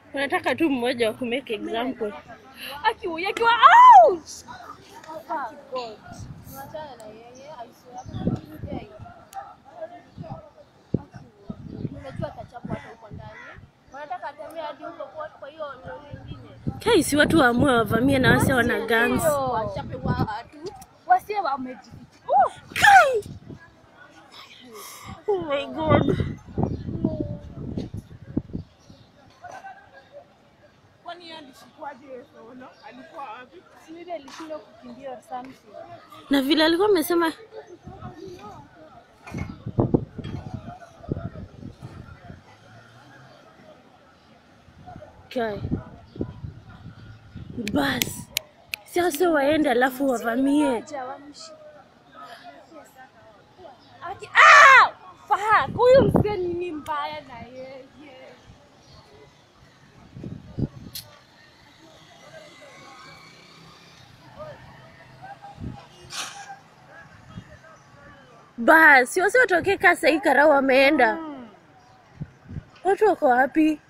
Unataka tu mmoja wa kumake example. Akiwa akiwa ouch. Fuck God. Tunachana na yeye, I swear. Yeye. Nimejua atachapwa hata huko ndani. Wanataka atembea hadi huko kwa kwa hiyo lori nyingine. Kai si watu waamue wavamie na wase wana guns. Ndio, wachape watu. Wasie wamejificha. Oh, Kai! Oh my god. Kwani yeye alishikwaje solo? Alikuwa wapi? si maybe alishindwa kukimbia or something. Na vile alikuwa amesema Kai. Bas. Sasa waende alafu wavamie. Acha wamshi. Aki ah! Fuck, huyu mzee ni mbaya na yeye. Bas, si wasi watokee kasa hii karau wameenda. Watu wako wapi?